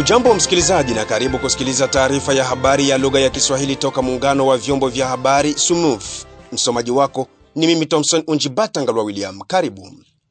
Hujambo msikilizaji, na karibu kusikiliza taarifa ya habari ya lugha ya Kiswahili toka muungano wa vyombo vya habari SUMUF. Msomaji wako ni mimi Thomson Unjibata Ngalwa William. Karibu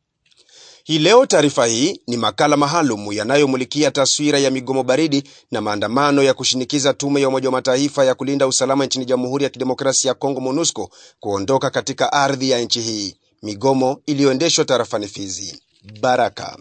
hii leo. Taarifa hii ni makala maalum yanayomulikia taswira ya migomo baridi na maandamano ya kushinikiza tume ya Umoja wa Mataifa ya kulinda usalama nchini Jamhuri ya Kidemokrasia ya Kongo, MONUSCO, kuondoka katika ardhi ya nchi hii, migomo iliyoendeshwa tarafani Fizi. Baraka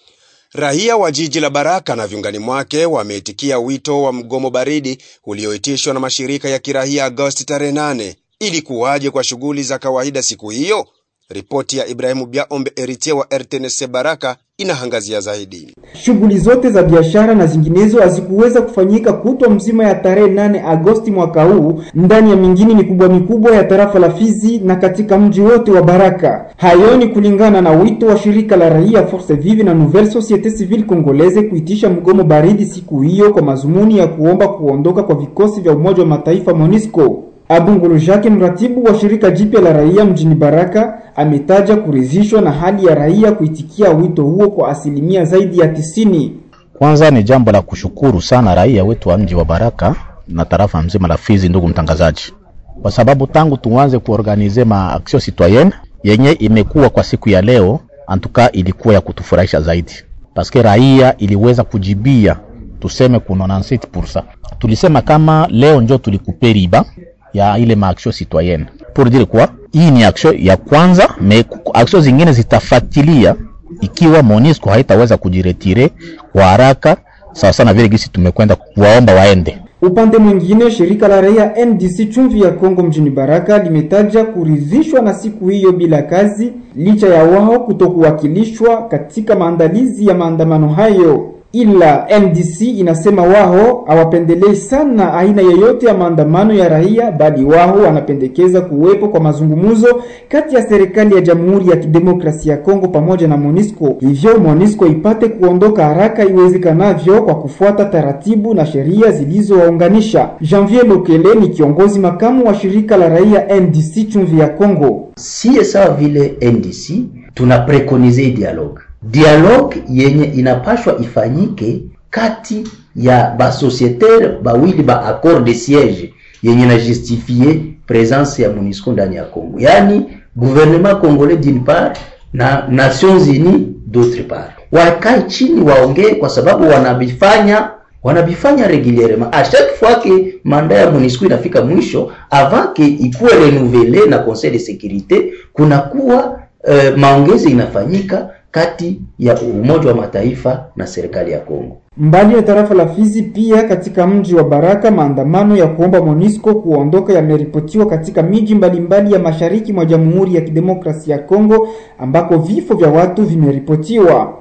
Raia wa jiji la Baraka na viungani mwake wameitikia wito wa mgomo baridi ulioitishwa na mashirika ya kiraia Agosti tarehe 8 ili kuwaje kwa shughuli za kawaida siku hiyo. Ripoti ya Ibrahimu Biaombe Eritie wa RTNC Baraka inaangazia zaidi. Shughuli zote za biashara na zinginezo hazikuweza kufanyika kutwa mzima ya tarehe 8 Agosti mwaka huu ndani ya mingini mikubwa mikubwa ya tarafa la Fizi na katika mji wote wa Baraka. Hayo ni kulingana na wito wa shirika la raia Force Vive na Nouvelle Societe Civile Congolaise kuitisha mgomo baridi siku hiyo kwa mazumuni ya kuomba kuondoka kwa vikosi vya Umoja wa Mataifa MONUSCO. Abungulu Jacques, mratibu wa shirika jipya la raia mjini Baraka, ametaja kuridhishwa na hali ya raia kuitikia wito huo kwa asilimia zaidi ya tisini. Kwanza ni jambo la kushukuru sana raia wetu wa mji wa Baraka na tarafa mzima la Fizi, ndugu mtangazaji, kwa sababu tangu tuanze kuorganize ma action citoyenne yenye imekuwa kwa siku ya leo, antuka ilikuwa ya kutufurahisha zaidi, paske raia iliweza kujibia, tuseme ku 97%. Tulisema kama leo njo tulikupe riba ya ile maaction citoyenne pour dire quoi, hii ni action ya kwanza, me action zingine zitafuatilia ikiwa MONUSCO haitaweza kujiretire kwa haraka sawa sana vile gisi tumekwenda kuwaomba waende. Upande mwingine, shirika la raia NDC chumvi ya Kongo mjini Baraka limetaja kuridhishwa na siku hiyo bila kazi, licha ya wao kutokuwakilishwa katika maandalizi ya maandamano hayo ila NDC inasema wao hawapendelei sana aina yoyote ya maandamano ya raia, bali wao wanapendekeza kuwepo kwa mazungumzo kati ya serikali ya Jamhuri ya Kidemokrasia ya Kongo pamoja na MONUSCO, hivyo MONUSCO ipate kuondoka haraka iwezekanavyo kwa kufuata taratibu na sheria zilizowaunganisha. Janvier Lokele ni kiongozi makamu wa shirika la raia NDC chumvi ya Kongo. Sie sawa vile NDC tuna preconize dialogue dialogue yenye inapashwa ifanyike kati ya basosietaire bawili ba accord de siege yenye na justifie presence ya MONUSCO ndani ya Kongo, yaani gouvernement congolais d'une part na Nations Unies d'autre part, wakae chini waongee, kwa sababu wanabifanya wanabifanya regulierement a chaque fois que manda ya MONUSCO inafika mwisho avant que ikuwe renouvelle na Conseil de sécurité, kunakuwa uh, maongezi inafanyika kati ya Umoja wa Mataifa na serikali ya Kongo. Mbali ya tarafa la Fizi, pia katika mji wa Baraka, maandamano ya kuomba MONUSCO kuondoka yameripotiwa katika miji mbalimbali ya mashariki mwa Jamhuri ya Kidemokrasia ya Kongo ambako vifo vya watu vimeripotiwa.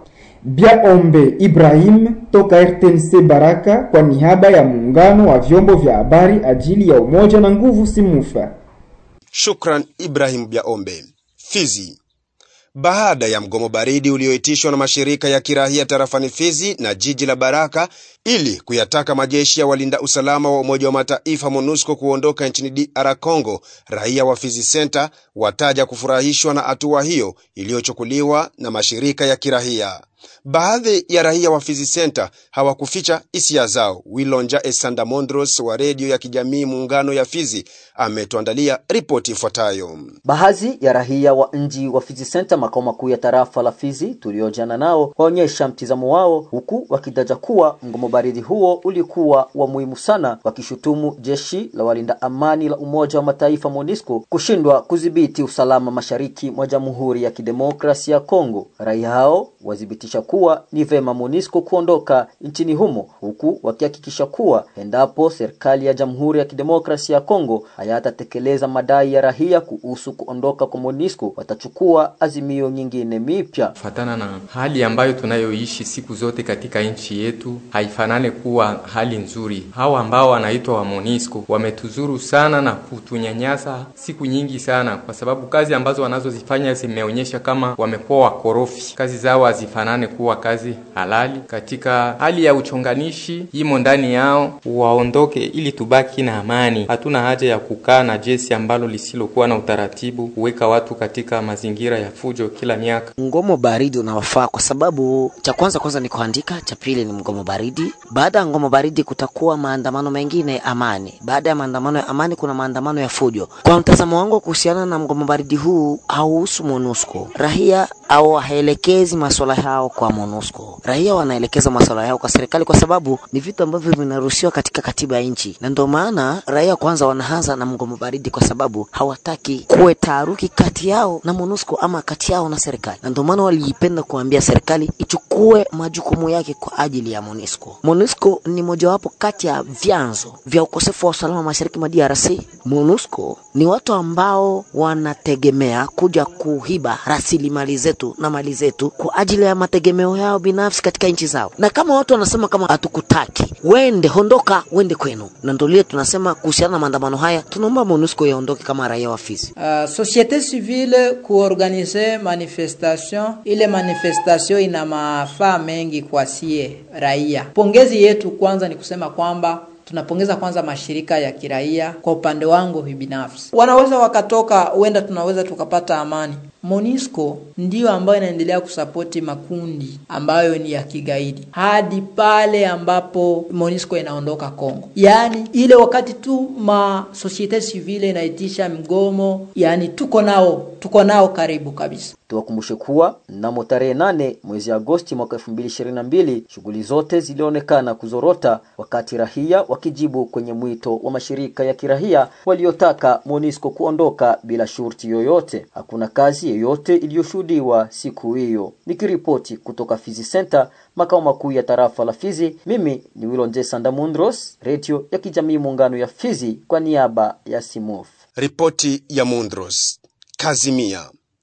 Biaombe Ibrahim toka RTNC Baraka kwa niaba ya muungano wa vyombo vya habari ajili ya umoja na nguvu Simufa. Shukran Ibrahim Biaombe. Fizi baada ya mgomo baridi ulioitishwa na mashirika ya kiraia tarafani Fizi na jiji la Baraka ili kuyataka majeshi ya walinda usalama wa Umoja wa Mataifa MONUSCO kuondoka nchini DR Congo, raia wa Fizi Center wataja kufurahishwa na hatua hiyo iliyochukuliwa na mashirika ya kiraia. Baadhi ya raia wa Fizi Center hawakuficha hisia zao. Wilonja Esanda Mondros wa redio ya kijamii Muungano ya Fizi ametuandalia ripoti ifuatayo. Baadhi ya raia wa mji wa Fizi Center, makao makuu ya tarafa la Fizi, tuliojana nao waonyesha mtizamo wao, huku wakidaja kuwa mgomo baridi huo ulikuwa wa muhimu sana, wakishutumu jeshi la walinda amani la Umoja wa Mataifa MONUSCO kushindwa kudhibiti usalama mashariki mwa Jamhuri ya Kidemokrasia ya Kongo. Raia hao wadhibitisha kuwa ni vema MONUSCO kuondoka nchini humo, huku wakihakikisha kuwa endapo serikali ya Jamhuri ya Kidemokrasia ya Kongo hayatatekeleza madai ya raia kuhusu kuondoka kwa MONUSCO watachukua azimio nyingine mipya. Kufatana na hali ambayo tunayoishi siku zote katika nchi yetu, haifanane kuwa hali nzuri. Hawa ambao wanaitwa wa MONUSCO wametuzuru sana na kutunyanyasa siku nyingi sana, kwa sababu kazi ambazo wanazozifanya zimeonyesha kama wamekuwa wakorofi. Kazi zao hazifanane kuwa kazi halali. Katika hali ya uchonganishi imo ndani yao, waondoke ili tubaki na amani. Hatuna haja ya kukaa na jeshi ambalo lisilokuwa na utaratibu, kuweka watu katika mazingira ya fujo kila miaka. Mgomo baridi unawafaa kwa sababu cha kwanza kwanza ni kuandika, cha pili ni mgomo baridi. Baada ya mgomo baridi kutakuwa maandamano mengine amani. Baada ya maandamano ya amani kuna maandamano ya fujo. Kwa mtazamo wangu kuhusiana na mgomo baridi huu hauhusu MONUSCO. Raia au haelekezi masuala yao kwa MONUSCO. Raia wanaelekeza masuala yao kwa serikali kwa sababu ni vitu ambavyo vinaruhusiwa katika katiba ya nchi, na ndio maana raia kwanza wanaanza na mgomo baridi kwa sababu hawataki kuwe taharuki kati yao na MONUSCO ama kati yao na serikali, na ndio maana waliipenda kuambia serikali ichukue majukumu yake kwa ajili ya MONUSCO. MONUSCO ni mojawapo kati ya vyanzo vya ukosefu wa usalama mashariki mwa DRC. MONUSCO ni watu ambao wanategemea kuja kuhiba rasilimali zetu na mali zetu kwa ajili ya mategemeo yao binafsi katika nchi zao, na kama watu wanasema kama hatukutaki, wende hondoka, wende kwenu. Na ndio lile tunasema kuhusiana na maandamano haya, tunaomba MONUSCO yaondoke kama raia wa Fizi. Uh, societe civile kuorganize manifestation, ile manifestation ina mafaa mengi kwa sie raia. Pongezi yetu kwanza ni kusema kwamba tunapongeza kwanza mashirika ya kiraia. Kwa upande wangu binafsi, wanaweza wakatoka, huenda tunaweza tukapata amani. MONUSCO ndiyo ambayo inaendelea kusapoti makundi ambayo ni ya kigaidi hadi pale ambapo MONUSCO inaondoka Kongo. Yaani ile wakati tu ma societe civile inaitisha mgomo, yani tuko nao, tuko nao karibu kabisa. Tuwakumbushe kuwa mnamo tarehe nane mwezi Agosti mwaka 2022 shughuli zote zilionekana kuzorota, wakati rahia wakijibu kwenye mwito wa mashirika ya kirahia waliotaka MONUSCO kuondoka bila shurti yoyote. Hakuna kazi yoyote iliyoshuhudiwa siku hiyo. Nikiripoti kutoka Fizi Center, makao makuu ya tarafa la Fizi, mimi ni Wilonje Sandamundros, redio ya kijamii muungano ya Fizi kwa niaba ya Simuf. Ripoti ya Mundros. Kazimia.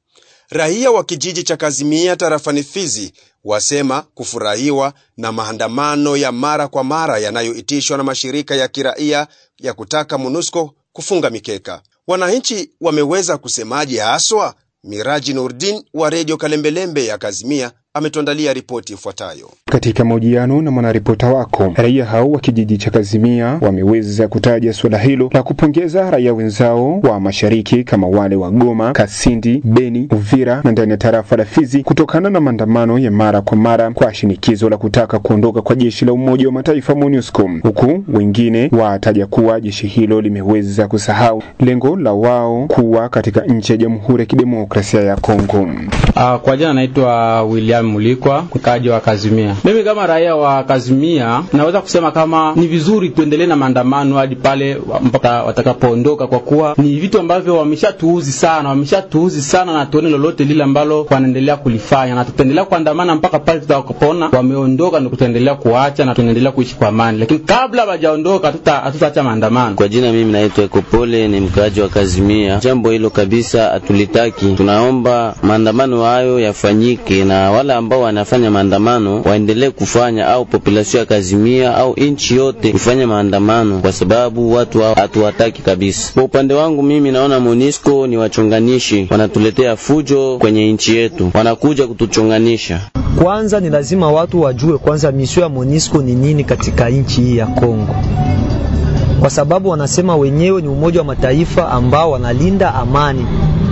Raia wa kijiji cha Kazimia tarafani Fizi wasema kufurahiwa na maandamano ya mara kwa mara yanayoitishwa na mashirika ya kiraia ya kutaka MONUSCO kufunga mikeka. Wananchi wameweza kusemaje haswa? Miraji Nurdin wa redio Kalembelembe ya Kazimia ametuandalia ripoti ifuatayo. Katika mahojiano na mwanaripota wako, raia hao wa kijiji cha Kazimia wameweza kutaja suala hilo na kupongeza raia wenzao wa mashariki kama wale wa Goma, Kasindi, Beni, Uvira na ndani ya tarafa la Fizi kutokana na maandamano ya mara kwa mara kwa shinikizo la kutaka kuondoka kwa jeshi la Umoja wa Mataifa MONUSCO, huku wengine wataja kuwa jeshi hilo limeweza kusahau lengo la wao kuwa katika nchi ya Jamhuri ya Kidemokrasia ya Kongo. Uh, kwa jina naitwa William Mulikwa, mkaaji wa Kazimia. Mimi kama raia wa Kazimia naweza kusema kama ni vizuri tuendelee na maandamano hadi pale mpaka watakapoondoka, kwa kuwa ni vitu ambavyo wameshatuuzi sana, wameshatuuzi sana, na tuone lolote lile ambalo wanaendelea kulifanya, na tutaendelea kuandamana mpaka pale tutakapoona wameondoka, ndio tutaendelea kuacha na tunaendelea kuishi kwa amani, lakini kabla hawajaondoka hatutaacha maandamano. Kwa jina mimi naitwa Ekopole, ni mkaaji wa Kazimia. Jambo hilo kabisa hatulitaki, tunaomba maandamano hayo yafanyike na wale ambao wanafanya maandamano waendelee kufanya, au population ya Kazimia au nchi yote kufanya maandamano, kwa sababu watu hao hatuwataki kabisa. Kwa upande wangu mimi naona MONUSCO ni wachonganishi, wanatuletea fujo kwenye nchi yetu, wanakuja kutuchonganisha. Kwanza ni lazima watu wajue kwanza misio ya MONUSCO ni nini katika nchi hii ya Kongo, kwa sababu wanasema wenyewe ni Umoja wa Mataifa ambao wanalinda amani,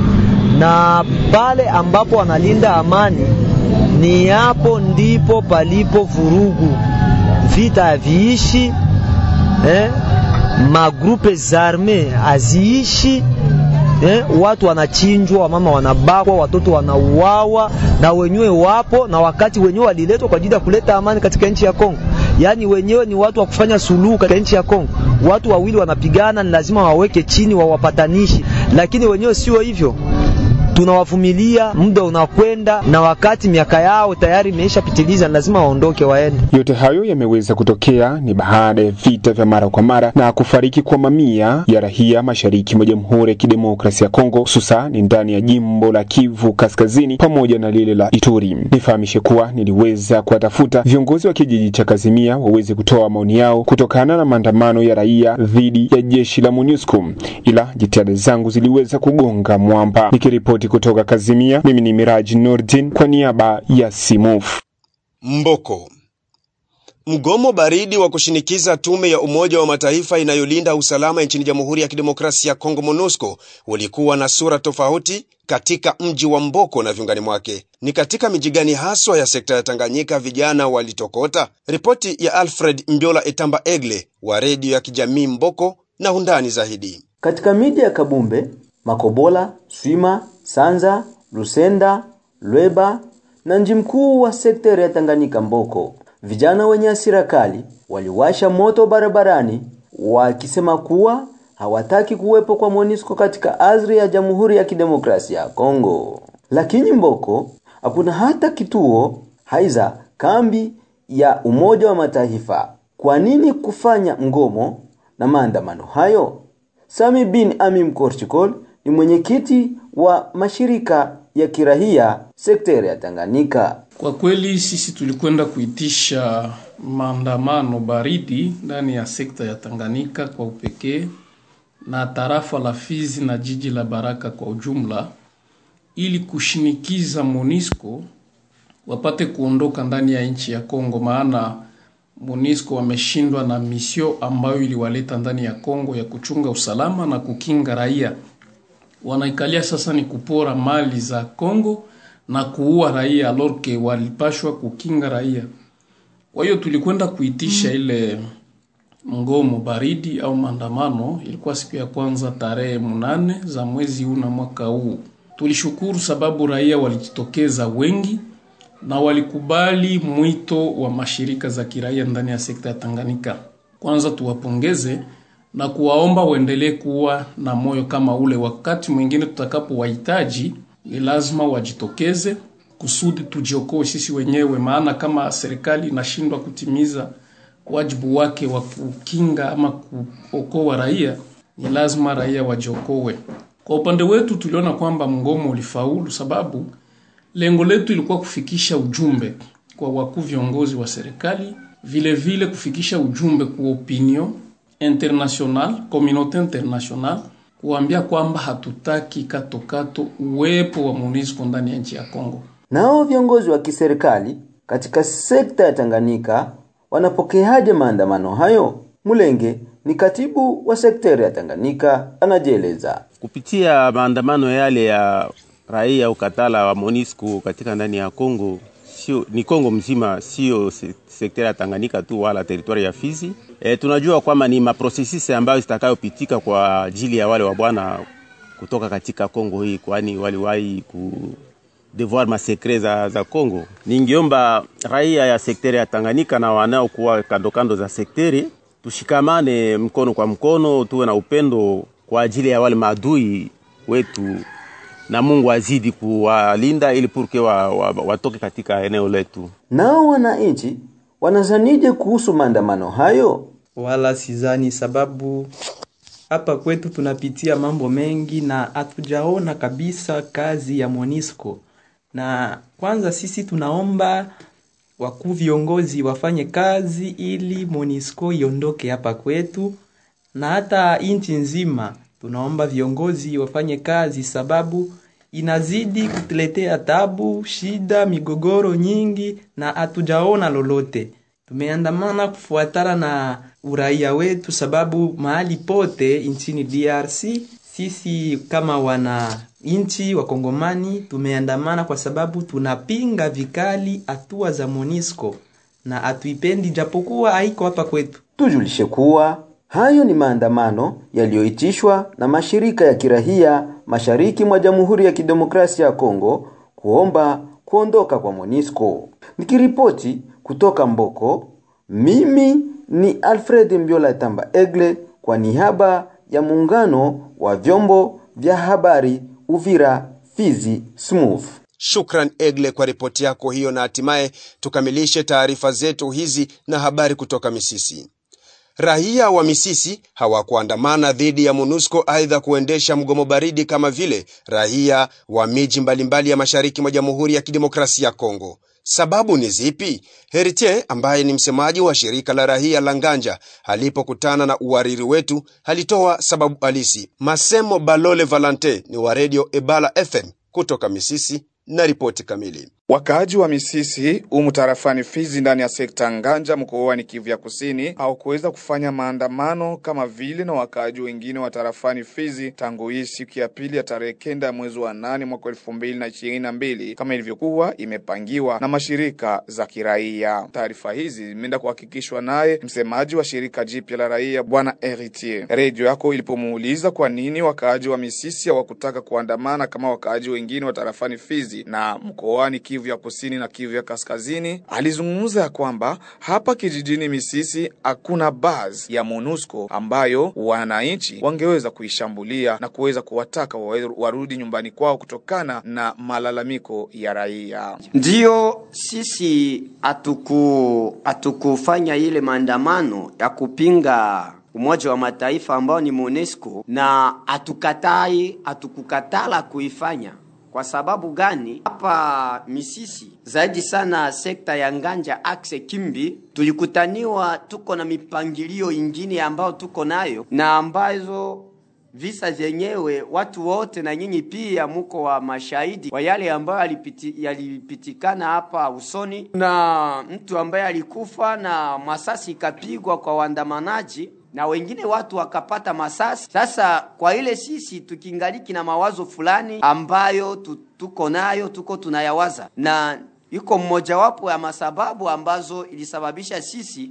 na pale ambapo wanalinda amani ni hapo ndipo palipo vurugu, vita haviishi eh, magrupe zarme haziishi eh, watu wanachinjwa, wamama wanabakwa, watoto wanauawa, na wenyewe wapo, na wakati wenyewe waliletwa kwa ajili ya kuleta amani katika nchi ya Kongo. Yaani wenyewe ni watu wa kufanya suluhu katika nchi ya Kongo. Watu wawili wanapigana, ni lazima waweke chini, wawapatanishi, lakini wenyewe sio hivyo tunawavumilia, muda unakwenda, na wakati miaka yao tayari imeishapitiliza, lazima waondoke waende. Yote hayo yameweza kutokea ni baada ya vita vya mara kwa mara na kufariki kwa mamia ya raia mashariki mwa Jamhuri ya Kidemokrasia ya Kongo, hususan ni ndani ya jimbo la Kivu Kaskazini pamoja na lile la Ituri. Nifahamishe kuwa niliweza kuwatafuta viongozi wa kijiji cha Kazimia waweze kutoa maoni yao kutokana na maandamano ya raia dhidi ya jeshi la MONUSCO, ila jitihada zangu ziliweza kugonga mwamba. Nikiripoti Nikiripoti kutoka Kazimia, mimi ni Miraji Nordin kwa niaba ya Simuf. Mboko. Mgomo baridi wa kushinikiza tume ya Umoja wa Mataifa inayolinda usalama nchini Jamhuri ya Kidemokrasia ya Kongo MONUSCO ulikuwa na sura tofauti katika mji wa Mboko na viungani mwake. Ni katika miji gani haswa ya sekta ya Tanganyika vijana walitokota? Ripoti ya Alfred Mbiola Etamba Egle wa redio ya kijamii Mboko na undani zaidi. Katika miji ya Kabumbe, Makobola, Swima, Sanza, Lusenda, Lweba na mji mkuu wa sekta ya Tanganyika Mboko, vijana wenye hasira kali waliwasha moto barabarani wakisema kuwa hawataki kuwepo kwa MONUSCO katika ardhi ya Jamhuri ya Kidemokrasia ya Kongo. Lakini Mboko hakuna hata kituo haiza kambi ya Umoja wa Mataifa. Kwa nini kufanya mgomo na maandamano hayo? Sami bin Amim Korchikol ni mwenyekiti wa mashirika ya kirahia sekta ya Tanganyika. Kwa kweli sisi tulikwenda kuitisha maandamano baridi ndani ya sekta ya Tanganyika kwa upekee na tarafa la Fizi na jiji la Baraka kwa ujumla, ili kushinikiza MONUSCO wapate kuondoka ndani ya nchi ya Kongo, maana MONUSCO wameshindwa na misio ambayo iliwaleta ndani ya Kongo ya kuchunga usalama na kukinga raia. Wanaikalia sasa ni kupora mali za Kongo na kuua raia, alorke walipashwa kukinga raia. Kwa hiyo tulikwenda kuitisha ile mgomo baridi au maandamano. Ilikuwa siku ya kwanza tarehe munane za mwezi huu na mwaka huu. Tulishukuru sababu raia walijitokeza wengi na walikubali mwito wa mashirika za kiraia ndani ya sekta ya Tanganyika. Kwanza tuwapongeze na kuwaomba waendelee kuwa na moyo kama ule. Wakati mwingine tutakapowahitaji, ni lazima wajitokeze kusudi tujiokoe sisi wenyewe, maana kama serikali inashindwa kutimiza wajibu wake wa kukinga ama kuokoa raia, ni lazima raia wajiokoe. Kwa upande wetu tuliona kwamba mgomo ulifaulu, sababu lengo letu ilikuwa kufikisha ujumbe kwa wakuu viongozi wa serikali, vile vile kufikisha ujumbe kwa opinion international, communauté international, kuambia kwamba hatutaki katokato uwepo wa MONUSCO ndani ya nchi ya Kongo. Nao viongozi wa kiserikali katika sekta ya Tanganyika wanapokeaje maandamano hayo? Mulenge ni katibu wa sekta ya Tanganyika anajieleza. Kupitia maandamano yale ya raia ukatala wa MONUSCO katika ndani ya Kongo, sio ni Kongo mzima, sio se, sekta ya Tanganyika tu wala teritwari ya Fizi. E, tunajua kwamba ni maprosesisi ambayo zitakayopitika kwa ajili ya wale wabwana kutoka katika Kongo hii, kwani waliwahi ku devoir masekre za, za Kongo. Ningiomba raia ya sekteri ya Tanganyika na wanaokuwa kando kando za sekteri tushikamane mkono kwa mkono, tuwe na upendo kwa ajili ya wale maadui wetu, na Mungu azidi kuwalinda ili purke wa, wa, watoke katika eneo letu. Nao wananchi wanazanije kuhusu maandamano hayo? Wala sizani, sababu hapa kwetu tunapitia mambo mengi na hatujaona kabisa kazi ya MONUSCO na kwanza sisi tunaomba wakuu viongozi wafanye kazi ili MONUSCO iondoke hapa kwetu, na hata nchi nzima tunaomba viongozi wafanye kazi, sababu inazidi kutuletea tabu, shida, migogoro nyingi na hatujaona lolote. Tumeandamana kufuatana na uraia wetu, sababu mahali pote nchini DRC sisi kama wana nchi wakongomani tumeandamana kwa sababu tunapinga vikali hatua za MONUSCO na hatuipendi, japokuwa haiko hapa kwetu. Tujulishe kuwa hayo ni maandamano yaliyoitishwa na mashirika ya kirahia mashariki mwa Jamhuri ya Kidemokrasia ya Kongo kuomba kuondoka kwa MONUSCO. Nikiripoti kutoka Mboko, mimi ni Alfred Mbiola Tamba Egle kwa niaba ya muungano wa vyombo vya habari Uvira, Fizi, Smooth. Shukran Egle kwa ripoti yako hiyo, na hatimaye tukamilishe taarifa zetu hizi na habari kutoka Misisi. Raia wa Misisi hawakuandamana dhidi ya MONUSCO aidha kuendesha mgomo baridi kama vile raia wa miji mbalimbali ya mashariki mwa Jamhuri ya Kidemokrasia ya Kongo. Sababu ni zipi? Heritier ambaye ni msemaji wa shirika la raia la Nganja alipokutana na uwariri wetu alitoa sababu halisi. Masemo Balole Valante ni wa redio Ebala FM Kutoka Misisi na ripoti kamili. Wakaaji wa Misisi umu tarafani Fizi ndani ya sekta Nganja mkoani Kivu ya Kusini hawakuweza kufanya maandamano kama vile na wakaaji wengine wa tarafani Fizi tangu hii siku ya pili ya tarehe kenda ya mwezi wa nane mwaka elfu mbili na ishirini na mbili kama ilivyokuwa imepangiwa na mashirika za kiraia. Taarifa hizi zimeenda kuhakikishwa naye msemaji wa shirika jipya la raia Bwana Heritier. Redio yako ilipomuuliza kwa nini wakaaji wa Misisi hawakutaka kuandamana kama wakaaji wengine wa tarafani Fizi na mkoani Kivu ya Kusini na Kivu ya Kaskazini, alizungumza ya kwamba hapa kijijini Misisi hakuna base ya MONUSCO ambayo wananchi wangeweza kuishambulia na kuweza kuwataka warudi nyumbani kwao kutokana na malalamiko ya raia. Ndiyo, sisi hatuku hatukufanya ile maandamano ya kupinga Umoja wa Mataifa ambao ni MONUSCO, na hatukatai, hatukukatala kuifanya kwa sababu gani? Hapa Misisi zaidi sana sekta ya Nganja akse Kimbi, tulikutaniwa tuko na mipangilio ingine ambayo tuko nayo na ambazo visa vyenyewe watu wote na nyinyi pia muko wa mashahidi wa yale ambayo yalipiti, yalipitikana hapa usoni, na mtu ambaye alikufa na masasi ikapigwa kwa waandamanaji na wengine watu wakapata masasi. Sasa kwa ile sisi tukingaliki na mawazo fulani ambayo tuko nayo, tuko tunayawaza, na iko mmojawapo ya masababu ambazo ilisababisha sisi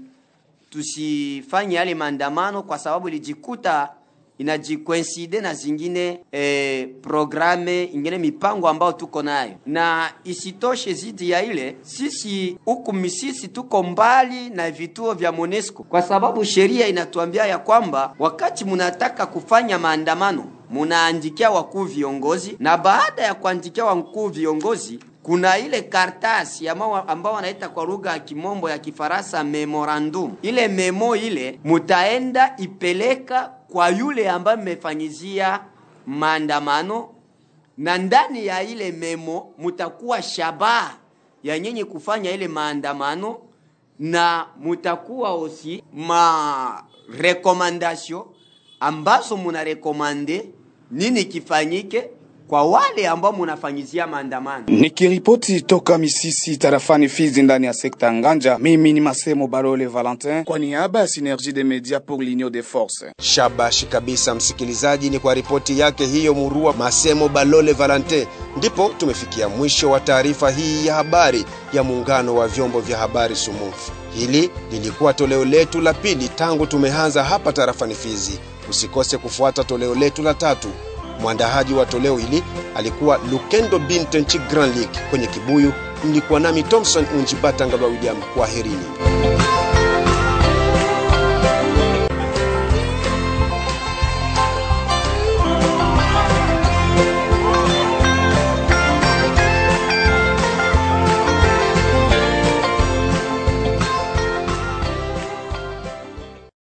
tusifanye yale maandamano, kwa sababu ilijikuta inajikoinside na zingine eh, programe ingine mipango ambayo tuko nayo, na isitoshe zidi ya ile, sisi huku Misisi tuko mbali na vituo vya MONUSCO kwa sababu sheria inatuambia ya kwamba wakati munataka kufanya maandamano munaandikia wakuu viongozi, na baada ya kuandikia wakuu viongozi kuna ile kartasi ambao wanaita kwa lugha ya kimombo ya Kifaransa memorandum. Ile memo ile mutaenda ipeleka kwa yule ambaye mmefanyizia maandamano, na ndani ya ile memo mutakuwa shabaha ya nyinyi kufanya ile maandamano, na mutakuwa osi ma recommandation ambazo munarekomande nini kifanyike kwa wale ambao munafanyizia maandamano. Nikiripoti toka Misisi tarafani Fizi ndani ya sekta Nganja, mimi ni Masemo Barole Valentin kwa niaba ya Synergie des Medias pour l'Union des Forces. Shabashi kabisa, msikilizaji, ni kwa ripoti yake hiyo murua Masemo Balole Valentin, ndipo tumefikia mwisho wa taarifa hii ya habari ya muungano wa vyombo vya habari SUMUF. Hili lilikuwa toleo letu la pili tangu tumeanza hapa tarafani Fizi. Usikose kufuata toleo letu la tatu. Mwandahaji wa toleo hili alikuwa Lukendo Bintenchi Grand League. Kwenye kibuyu mlikuwa nami Thompson Unjibatangalwa William. Kwaherini.